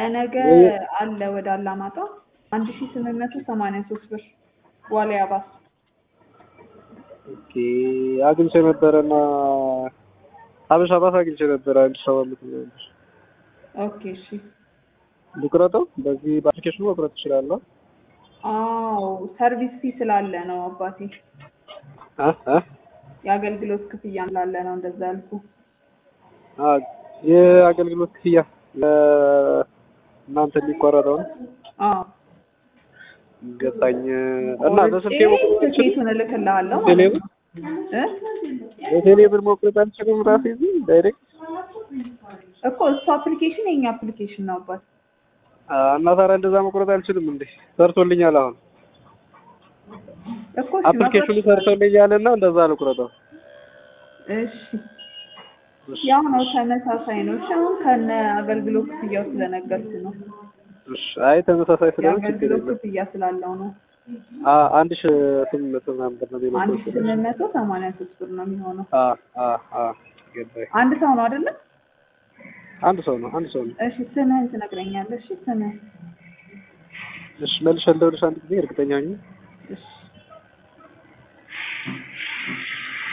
ለነገ አለ ወደ አላማጣ አንድ ሺ ስምንት መቶ ሰማንያ ሶስት ብር ዋልያ ባስ ኦኬ አግኝቼ ነበረና ሀበሻ ባስ አግኝቼ ነበረ አንድ ሰው ምትነበር ኦኬ እሺ ልቁረጠው በዚህ በአፕሊኬሽኑ መቁረጥ እችላለሁ አዎ ሰርቪስ ፊ ስላለ ነው አባቴ እ እ የአገልግሎት ክፍያ ስላለ ነው እንደዛ ያልኩ አ የአገልግሎት ክፍያ እናንተ የሚቆረጠው ነው አዎ ገባኝ እና በስልኬ መቁረጥ አልችልም ትኬቱን እልክልሃለሁ ቴሌ ማለት ብር ነው እ በቴሌ ብር መቁረጥ አልችልም ራሴ እዚህ ዳይሬክት እኮ እሱ አፕሊኬሽን የኛ አፕሊኬሽን ነው አባት እና ታዲያ እንደዛ መቁረጥ አልችልም እንዴ ሰርቶልኛል አሁን እኮ እሺ አፕሊኬሽኑ ሰርቶልኛል እና እንደዛ ልቁረጠው እሺ ያው ነው ተመሳሳይ ነው እሺ አሁን ከነ አገልግሎት ክፍያው ስለነገርኩ ነው እሺ አይ ተመሳሳይ ስለሆነ ችግር የአገልግሎት የለም ክፍያ ስላለው ነው አ አንድ ሺህ ስምንት መቶ ምናምን ብር ነው አንድ ሺ የሚመጣው ስምንት መቶ ሰማንያ ሶስት ብር ነው የሚሆነው አ አ አ ገባኝ አንድ ሰው ነው አይደለ አንድ ሰው ነው አንድ ሰው ነው እሺ ስምህን ትነግረኛለህ እሺ ስምህን እሺ መልሼ ልደውልልሽ አንድ ጊዜ እርግጠኛ ነኝ እሺ